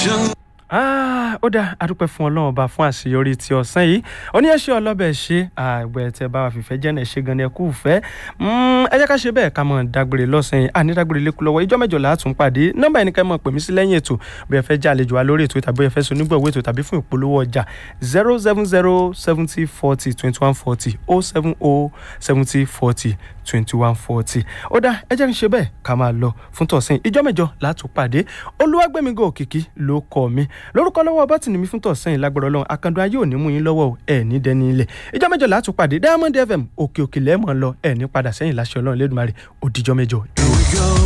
Ah, ó dáa adúpẹ́ fún ọlọ́run ọba fún àṣeyọrí ti ọ̀sán yìí ó ní ẹ ṣe ọlọ́bẹ̀ ṣe àgbẹ̀ tẹ bá wa fìfẹ́ jẹ́ náà ṣe gan ni ẹ kú fẹ́ ẹ jẹ́ ká ṣe bẹ́ẹ̀ ká mọ̀ dágbére lọ́sàn yìí àní dágbére lẹ́kú lọ́wọ́ ìjọ́ mẹ́jọ látún pàdé nọ́mbà ẹni ká mọ̀ pè mí sí lẹ́yìn ètò bí ẹ fẹ́ jẹ́ àlejò wa lórí ètò tàbí ẹ fẹ́ so nígbàwó ètò tàbí fún ìpolówó ọjà zero seven zero seventy forty twenty one forty oh seven oh seventy forty twenty one forty ó dáa ẹ jẹ́ kí n ṣe bẹ́ẹ̀ ká máa lọ fún tọ̀sán ìjọ́ mẹ́jọ látún pàdé olúwàgbẹ́mígò òkìkí ló kọ́ mi lórúkọ lọ́wọ́ bọ́tìnì mi fún tọ̀sán ìlágbára ọlọ́run akandun ayé ò ní mú yín lọ́wọ́ ẹ̀ ní dẹni ilẹ̀ ìjọ́ mẹ́jọ látún pàdé diamond fm òkè òkè lẹ́mọ̀ lọ ẹ̀ ní padà sẹ́yìn láṣẹ ọlọ́run lẹ́dùnmarè ó dijọ́ mẹ́jọ.